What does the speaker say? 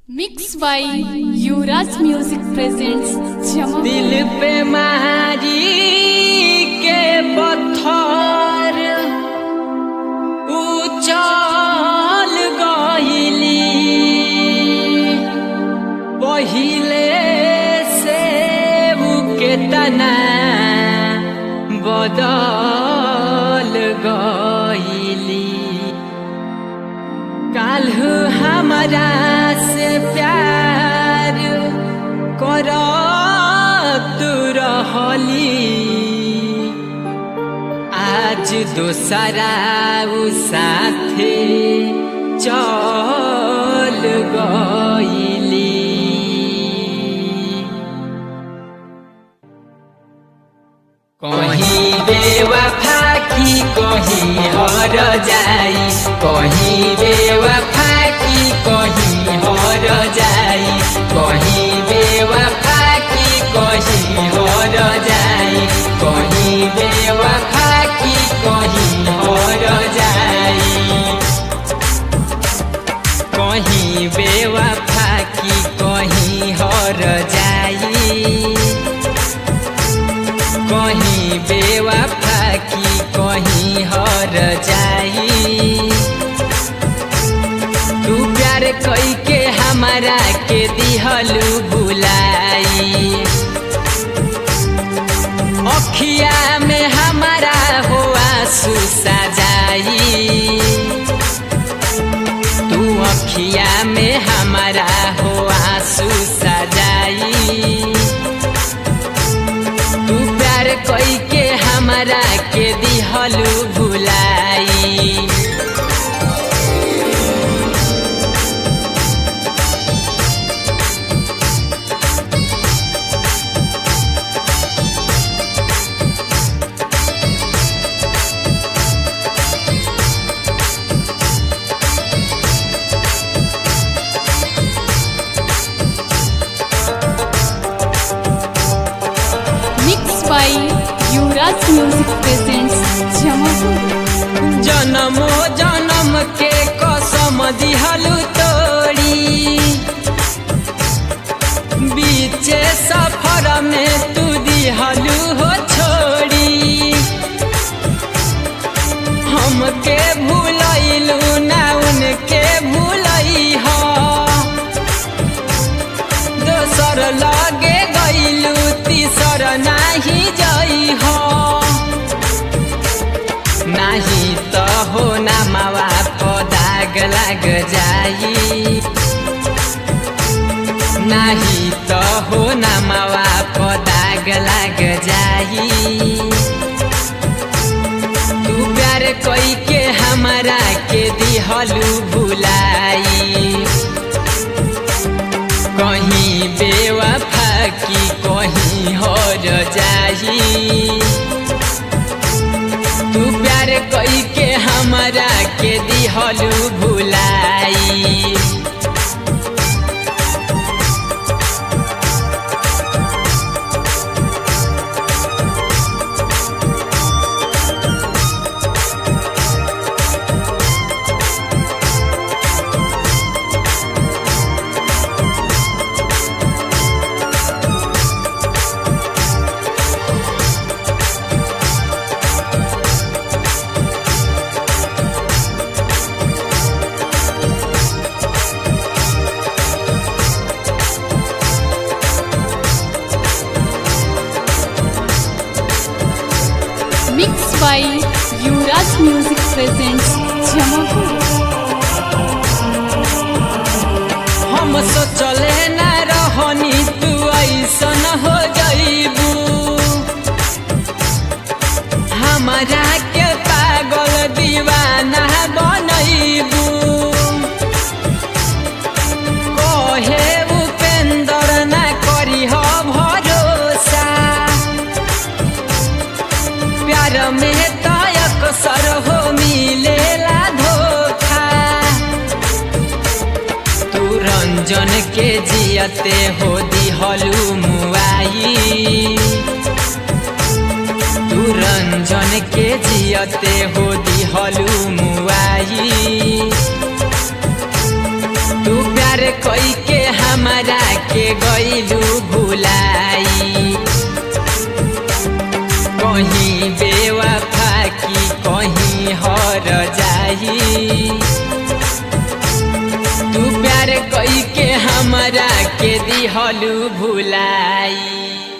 mix by Yuvraj music presents जमा दिल पे महारी के पत्थर उचल गइली पहिले से के तना बदल गइली काल्हु हमारा से प्यार करत रहली आज दोसरा उ साथे चल गइली कहीं बेवफा की कहीं हर जाई कहीं बेवफा की कहीं हर जाई कहीं बेवफा की कहीं हर जाई कहीं बेवफा की कहीं हर जाई कहीं बेवफा की कहीं हर जाई कहीं बेवफा की कहीं हर जाई तू प्यार कई के हमारा के दिहलू बुलाई अखिया में हमारा हो आंसू सजाई तू अखिया में हमारा हो आंसू सजाई तू प्यार कई के हमारा के दिहलू भुलाई mix by Yuvraj music presents जमापुर जन्मो जन्म के कसम दिहलू तोड़ी बीचे सफर में तू दिहलू हो छोड़ी हमके भूलैलू ना उनके भूलई हो दोसर लगे गईलू तीसर नाही जई हो नाही त हो ना मावा पदाग लाग जाई नाही त हो ना मावा पदाग लाग जाई तू प्यार कई के हमारा के दिहलू भुलाई कहीं बेवफा की कहीं हर जाई तू प्यार कई के हमारा के दिहलू भुलाई mix by Yuvraj music presents जमापुर हम सोचले न रहनी तू ऐसन हो जईबू हमारा के पागल दीवाना बनैबू कहे उपेंद्र न करी हो भरोसा प्यार में तयक सर हो मिलेला धोखा तू रंजन के जियते हो दिहलू मुआई तू रंजन के जियते हो दिहलू मुआई तू प्यार प्यार कई के हमारा के गईलू भुलाई कहीं बेवफा की कहीं हर जाई तू प्यार कई के हमारा के दिहलू भुलाई